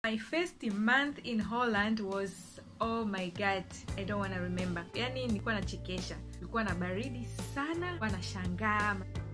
my first month in holland was oh my god i don't wanna remember yani nilikuwa nachekesha nilikuwa na baridi sana nilikuwa nashangaa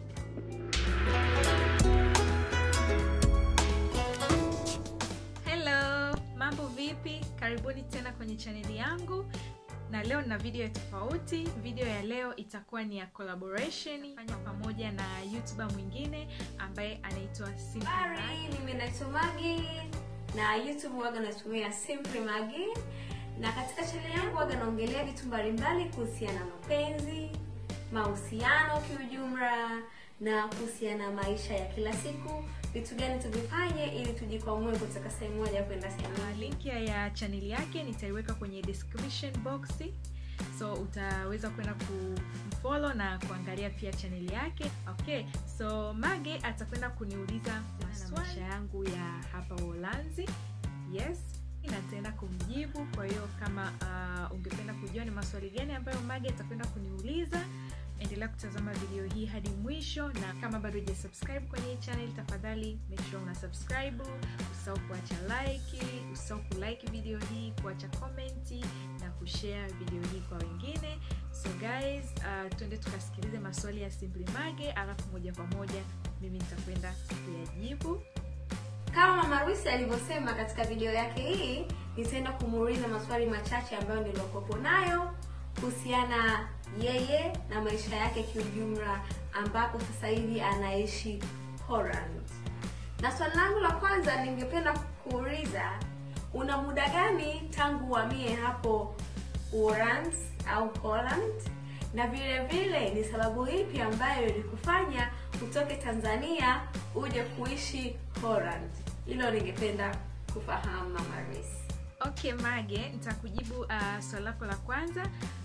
hello mambo vipi karibuni tena kwenye chaneli yangu na leo na video ya tofauti video ya leo itakuwa ni ya collaboration fanya pamoja na youtuber mwingine ambaye anaitwa Simply Mag. Habari, mimi naitwa Magi na YouTube waga natumia Simply Magi, na katika channel yangu waga naongelea vitu mbalimbali kuhusiana na mapenzi, mahusiano kiujumla na kuhusiana na maisha ya kila siku, vitu gani tuvifanye ili tujikwamue kutoka sehemu moja kwenda sehemu Uh, link ya, ya chaneli yake nitaiweka kwenye description box so utaweza kwenda kumfollow na kuangalia pia chaneli yake okay so mage atakwenda kuniuliza na maisha yangu ya hapa uholanzi yes nataenda kumjibu kwa hiyo kama uh, ungependa kujua ni maswali gani ambayo mage atakwenda kuniuliza endelea kutazama video hii hadi mwisho na kama bado hujasubscribe kwenye hii channel tafadhali make sure una subscribe usahau kuacha like usahau kulike video hii kuacha komenti na kushare video hii kwa wengine so guys uh, tuende tukasikilize maswali ya simply mage alafu moja kwa moja mimi nitakwenda kuyajibu kama mama Rusi alivyosema katika video yake hii, nitaenda kumuuliza maswali machache ambayo niliokopo nayo kuhusiana yeye na maisha yake kiujumla, ambapo sasa hivi anaishi Holland. Na swali langu la kwanza ningependa kuuliza, una muda gani tangu uhamie hapo Uholanzi au Holland, na vile vile ni sababu ipi ambayo ilikufanya utoke Tanzania uje kuishi Holland? Hilo ningependa kufahamu mama Rusi. okay mage nitakujibu uh, swali lako la kwanza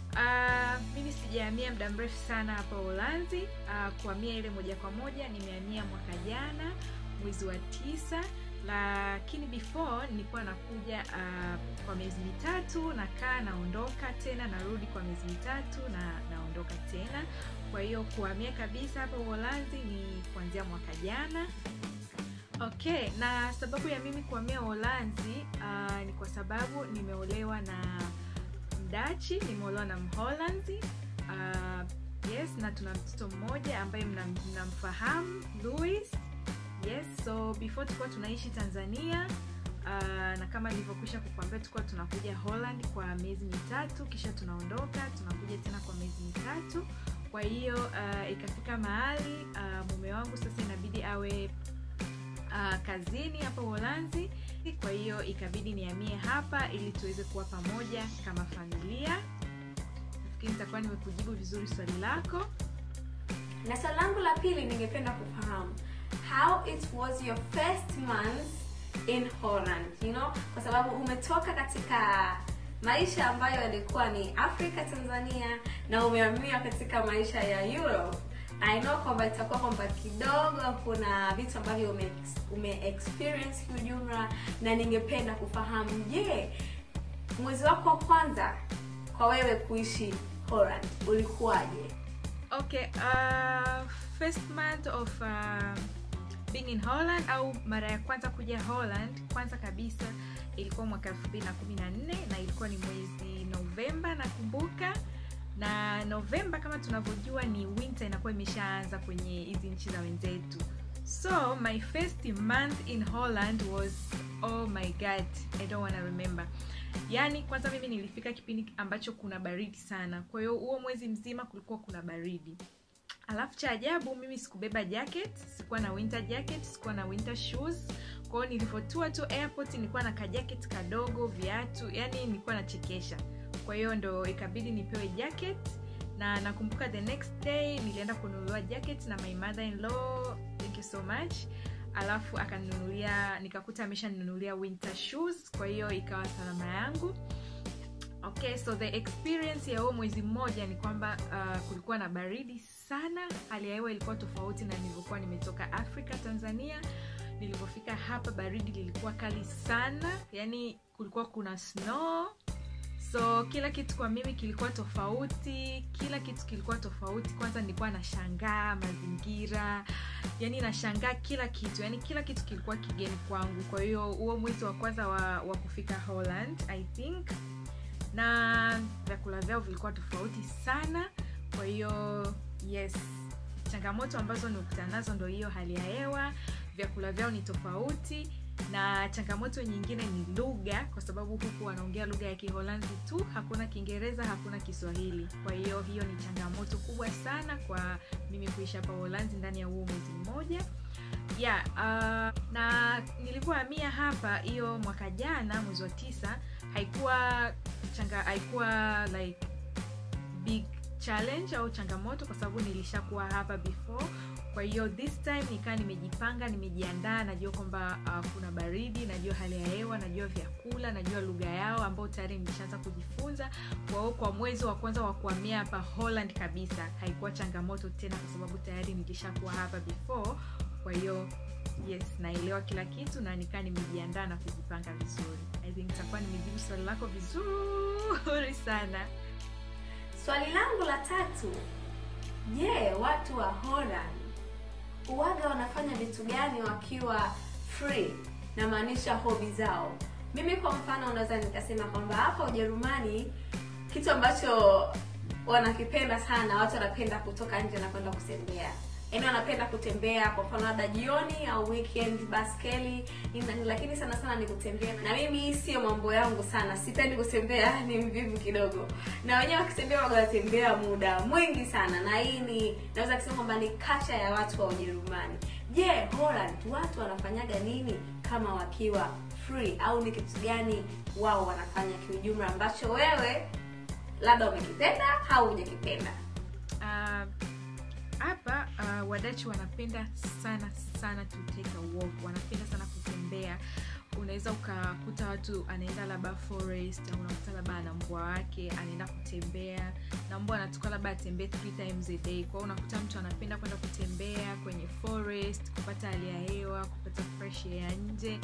uh, mimi sijahamia muda mrefu sana hapa uholanzi uh, kuhamia ile moja kwa moja nimehamia mwaka jana mwezi wa tisa lakini before nilikuwa nakuja uh, kwa miezi mitatu nakaa naondoka tena narudi kwa miezi mitatu na naondoka tena kwa hiyo kuhamia kabisa hapa uholanzi ni kuanzia mwaka jana okay na sababu ya mimi kuhamia uholanzi uh, ni kwa sababu nimeolewa na mdachi nimeolewa na mholanzi uh, yes na tuna mtoto mmoja ambaye mnam- mnamfahamu louis yes so before tulikuwa tunaishi tanzania uh, na kama nilivyokwisha kukwambia tulikuwa tunakuja holland kwa miezi mitatu kisha tunaondoka tunakuja tena kwa miezi mitatu kwa hiyo uh, ikafika mahali uh, mume wangu sasa inabidi awe uh, kazini hapa uholanzi kwa hiyo ikabidi niamie hapa ili tuweze kuwa pamoja kama familia nafikiri nitakuwa nimekujibu vizuri swali lako Na swali langu la pili ningependa kufahamu how it was your first month in Holland, you know, kwa sababu umetoka katika maisha ambayo yalikuwa ni Afrika Tanzania na umehamia katika maisha ya Europe. I know kwamba itakuwa kwamba kidogo kuna vitu ambavyo ume, ume experience kiujumla, na ningependa kufahamu, je, mwezi wako wa kwanza kwa wewe kuishi Holland ulikuwaje? okay uh, first month of uh, being in holland au mara ya kwanza kuja holland kwanza kabisa ilikuwa mwaka 2014 na ilikuwa ni mwezi novemba nakumbuka na novemba kama tunavyojua ni winter inakuwa imeshaanza kwenye hizi nchi za wenzetu so my first month in holland was oh my god i don't wanna remember yaani kwanza mimi nilifika kipindi ambacho kuna baridi sana kwa hiyo huo mwezi mzima kulikuwa kuna baridi alafu cha ajabu mimi sikubeba jacket sikuwa na winter jacket sikuwa na winter shoes kwao nilivyotua tu airport nilikuwa na kajacket kadogo viatu yani nilikuwa nachekesha kwa hiyo ndo ikabidi nipewe jacket na nakumbuka the next day nilienda kununuliwa jacket na my mother in law thank you so much alafu akaninunulia nikakuta ameshaninunulia winter shoes kwa hiyo ikawa salama yangu okay so the experience ya huo mwezi mmoja ni kwamba uh, kulikuwa na baridi sana hali ya hewa ilikuwa tofauti na nilivyokuwa nimetoka afrika tanzania nilivyofika hapa baridi lilikuwa kali sana yani kulikuwa kuna snow so kila kitu kwa mimi kilikuwa tofauti kila kitu kilikuwa tofauti kwanza nilikuwa nashangaa mazingira yani nashangaa kila kitu yani kila kitu kilikuwa kigeni kwangu kwa hiyo huo mwezi wa kwanza wa, wa kufika holland i think na vyakula vyao vilikuwa tofauti sana kwa hiyo yes changamoto ambazo nikutana nazo ndo hiyo hali ya hewa vyakula vyao ni tofauti na changamoto nyingine ni lugha kwa sababu huku wanaongea lugha ya kiholanzi tu hakuna kiingereza hakuna kiswahili kwa hiyo hiyo ni changamoto kubwa sana kwa mimi kuishi hapa uholanzi ndani ya huo mwezi mmoja yeah, uh, na nilivyohamia hapa hiyo mwaka jana mwezi wa tisa haikuwa changa haikuwa like big challenge au changamoto kwa sababu nilishakuwa hapa before kwa hiyo this time nikaa nimejipanga nimejiandaa najua kwamba uh, kuna baridi najua hali ya hewa najua vyakula najua lugha yao ambao tayari nilishaanza kujifunza kwa hiyo kwa mwezi wa kwanza wa kuhamia hapa holland kabisa haikuwa changamoto tena kwa sababu tayari nilishakuwa hapa before kwa hiyo yes naelewa kila kitu na nikaa nimejiandaa na kujipanga vizuri i think itakuwa nimejibu swali lako vizuri sana swali langu la tatu je watu wa holland uwaga wanafanya vitu gani wakiwa free namaanisha hobi zao mimi kwa mfano unaweza nikasema kwamba hapa ujerumani kitu ambacho wanakipenda sana watu wanapenda kutoka nje na kwenda kutembea yaani wanapenda kutembea kwa mfano labda jioni au weekend baskeli ina- lakini sana sana ni kutembea na mimi hii sio mambo yangu sana sipendi kutembea ni mvivu kidogo na wenyewe wakitembea waga wanatembea muda mwingi sana na hii ni naweza kusema kwamba ni kacha ya watu wa ujerumani je holland watu wanafanyaga nini kama wakiwa free au ni kitu gani wao wanafanya kiujumla ambacho wewe labda umekipenda au hujakipenda Ah, hapa uh, wadachi wanapenda sana sana to take a walk wanapenda sana kutembea unaweza ukakuta watu anaenda labda forest au unakuta labda ana mbwa wake anaenda kutembea na mbwa anatoka labda atembee three times a day kwao unakuta mtu anapenda kwenda kutembea kwenye forest kupata hali ya hewa kupata fresh air nje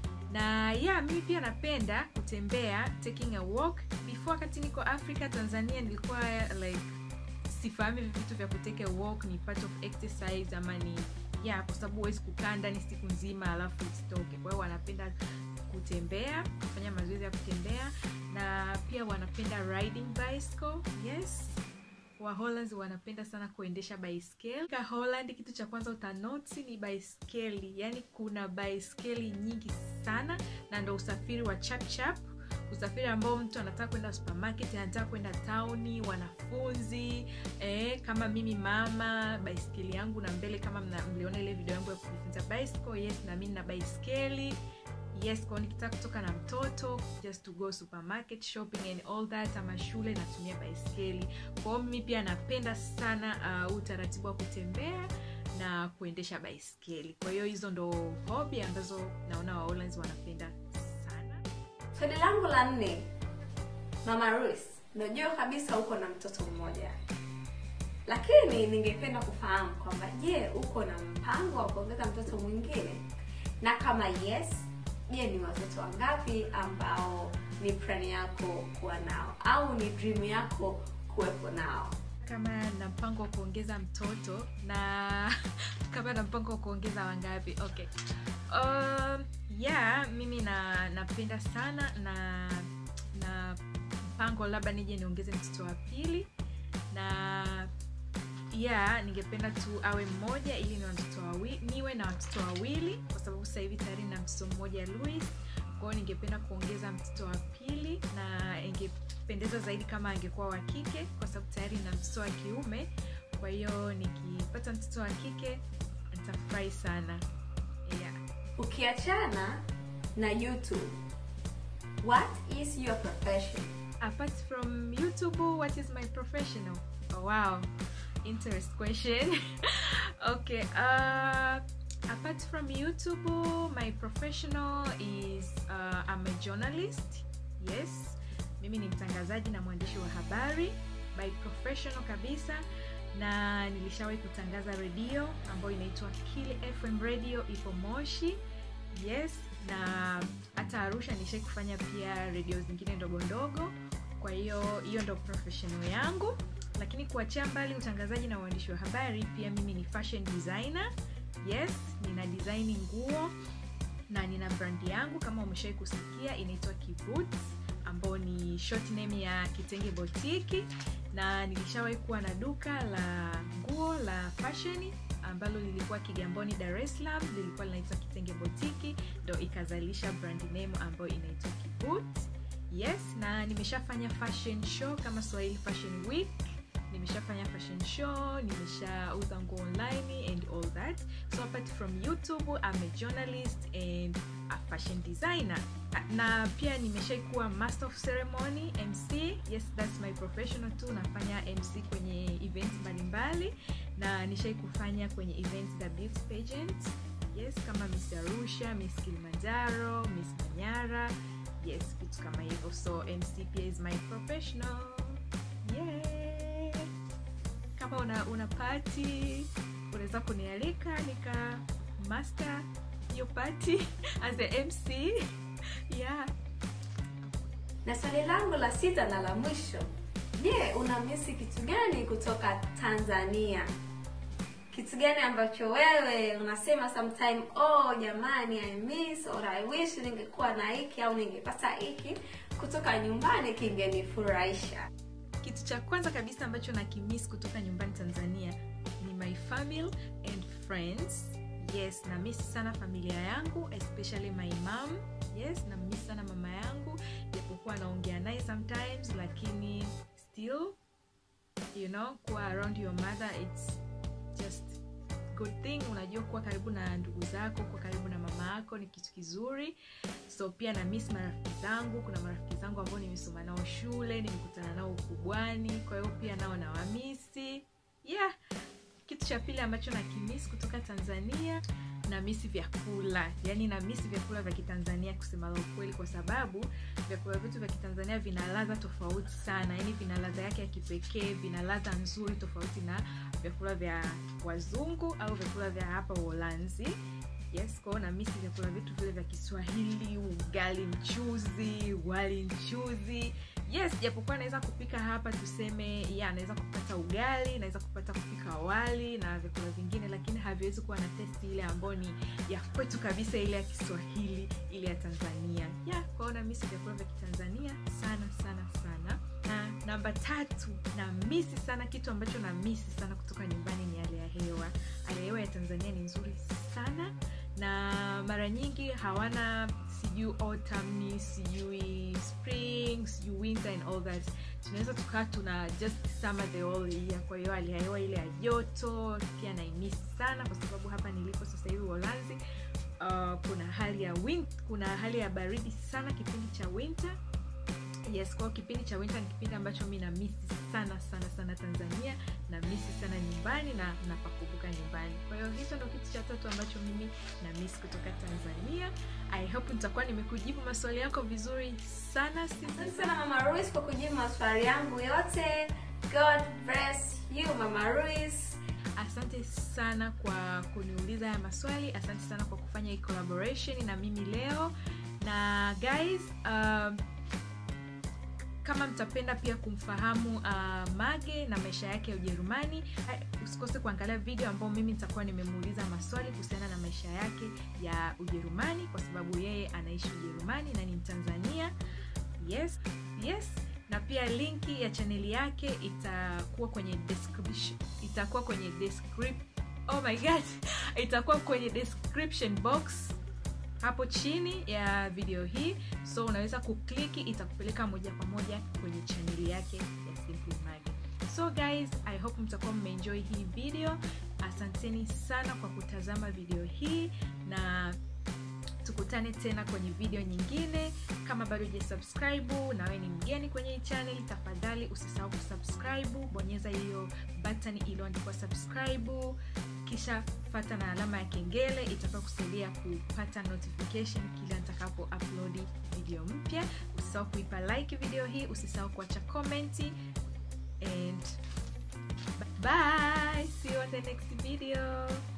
na yeah mimi pia napenda kutembea taking a walk before wakati niko africa tanzania nilikuwa like sifahamu hivi vitu vya kuteke walk ni part of exercise ama ni yeah kwa sababu huwezi kukaa ndani siku nzima alafu usitoke kwa hiyo wanapenda kutembea kufanya mazoezi ya kutembea na pia wanapenda riding bicycle yes waholands wanapenda sana kuendesha baiskeli ka holland kitu cha kwanza utanoti ni baiskeli yaani kuna baiskeli nyingi sana na ndo usafiri wa chapchap usafiri ambao mtu anataka kwenda supermarket anataka kwenda tauni wanafunzi eh, kama mimi mama baiskeli yangu na mbele kama mna- mliona ile video yangu ya kujifunza bicycle yes na mimi na baiskeli yes kwao nikitaka kutoka na mtoto just to go supermarket shopping and all that ama shule natumia baiskeli kwao mimi pia napenda sana uh, utaratibu wa kutembea na kuendesha baiskeli kwa hiyo hizo ndo hobi ambazo naona waholands wanapenda sana swali langu la nne mama Ruth, najua kabisa uko na mtoto mmoja lakini ningependa kufahamu kwamba je uko na mpango wa kuongeza mtoto mwingine na kama yes je ni watoto wangapi ambao ni plan yako kuwa nao au ni dream yako kuwepo nao kama na mpango wa kuongeza mtoto na kama na mpango wa kuongeza wangapi okay um, yeah mimi na napenda sana na na mpango labda nije niongeze mtoto wa pili na yeah ningependa tu awe mmoja ili ni watoto wawi, niwe na watoto wawili kwa sababu sasa hivi tayari na mtoto mmoja louis kwao ningependa kuongeza mtoto wa pili na ingependeza zaidi kama angekuwa wa kike kwa sababu tayari na mtoto wa kiume kwa hiyo nikipata mtoto wa kike nitafurahi sana yeah. ukiachana na youtube what is your profession apart from youtube what is my professional oh, wow interest question okay uh apart from youtube my professional is uh, i'm a journalist yes mimi ni mtangazaji na mwandishi wa habari by professional kabisa na nilishawahi kutangaza redio ambayo inaitwa kili fm radio ipo moshi yes na hata arusha nishai kufanya pia redio zingine ndogo ndogo kwa hiyo hiyo ndo professional yangu lakini kuachia mbali utangazaji na uandishi wa habari pia mimi ni fashion designer yes nina design nguo na nina brandi yangu kama umeshawai kusikia inaitwa kiboots ambao ni short name ya kitenge botiki na nilishawahi kuwa na duka la nguo la fashion ambalo lilikuwa kigamboni dar es salaam lilikuwa linaitwa kitenge botiki ndo ikazalisha brand name ambayo inaitwa kiboots yes na nimeshafanya fashion show kama swahili fashion week nimeshafanya fashion show nimeshauza nguo online and all that so apart from youtube I'm a journalist and a fashion designer na pia nimeshaikuwa master of ceremony mc yes that's my professional tu nafanya mc kwenye events mbalimbali na nishai kufanya kwenye events za beauty pageant yes kama miss arusha miss kilimanjaro miss manyara yes vitu kama hivyo so mc pia is my professional yeah. kama una, una pati unaweza kunialika nika master hiyo pati as a mc yeah na swali langu la sita na la mwisho je unamisi kitu gani kutoka tanzania kitu gani ambacho wewe unasema sometime oh jamani i miss or i wish ningekuwa na hiki au ningepata hiki kutoka nyumbani kingenifurahisha kitu cha kwanza kabisa ambacho nakimis kutoka nyumbani tanzania ni my family and friends yes na miss sana familia yangu especially my mom yes na miss sana mama yangu japokuwa naongea naye sometimes lakini still you know kuwa around your mother it's just good thing unajua kuwa karibu na ndugu zako kuwa karibu na mama yako ni kitu kizuri so pia na miss marafiki zangu kuna marafiki zangu ambao nimesoma nao shule nimekutana nao ukubwani kwa hiyo pia nao nawamisi yeah kitu cha pili ambacho nakimisi kutoka tanzania na misi vyakula yaani na misi vyakula vya kitanzania kusema la ukweli kwa sababu vyakula vyetu vya kitanzania vina ladha tofauti sana yaani vina ladha yake ya kipekee vina ladha nzuri tofauti na vyakula vya wazungu au vyakula vya hapa uholanzi yes kwao na misi vyakula vyetu vile vya kiswahili ugali mchuzi wali mchuzi yes japokuwa naweza kupika hapa tuseme ya naweza kupata ugali naweza kupata kupika wali na vyakula vingine lakini haviwezi kuwa na testi ile ambayo ni ya kwetu kabisa ile ya kiswahili ile ya tanzania ya kwao na misi vyakula vya kitanzania sana sana sana na namba tatu na misi sana kitu ambacho na misi sana kutoka nyumbani ni hali ya hewa hali ya hewa ya tanzania ni nzuri sana na mara nyingi hawana sijui autumn sijui spring sijui winter and all that tunaweza tukaa tuna just summer the whole year kwa hiyo hali ya hewa ile ya joto pia naimisi sana kwa sababu hapa nilipo sasa hivi uholanzi uh, kuna hali ya win kuna hali ya baridi sana kipindi cha winter yes kwao kipindi cha winter ni kipindi ambacho mi na misi sana sana sana tanzania na misi sana nyumbani na napakumbuka nyumbani kwa hiyo hicho ndo kitu cha tatu ambacho mimi na misi kutoka tanzania i hope nitakuwa nimekujibu maswali yako vizuri sana asante sana mama ruis kwa kujibu maswali yangu yote god bless you mama ruis asante sana kwa kuniuliza haya maswali asante sana kwa kufanya hii collaboration na mimi leo na guys um, kama mtapenda pia kumfahamu uh, mage na maisha yake ya ujerumani usikose kuangalia video ambao mimi nitakuwa nimemuuliza maswali kuhusiana na maisha yake ya ujerumani kwa sababu yeye anaishi ujerumani na ni mtanzania yes yes na pia linki ya chaneli yake itakuwa kwenye description itakuwa kwenye descript oh my god itakuwa kwenye description box hapo chini ya video hii so unaweza kukliki itakupeleka moja kwa moja kwenye chaneli yake ya Simply Mage. so guys i hope mtakuwa mmeenjoy hii video asanteni sana kwa kutazama video hii na tukutane tena kwenye video nyingine kama bado hujasubscribe nawe ni mgeni kwenye hii channel tafadhali usisahau kusubscribe bonyeza hiyo button iliyoandikwa subscribe kisha fata na alama ya kengele itakuwa kusaidia kupata notification kila nitakapo upload video mpya usisahau kuipa like video hii usisahau kuacha komenti and bye see you on the next video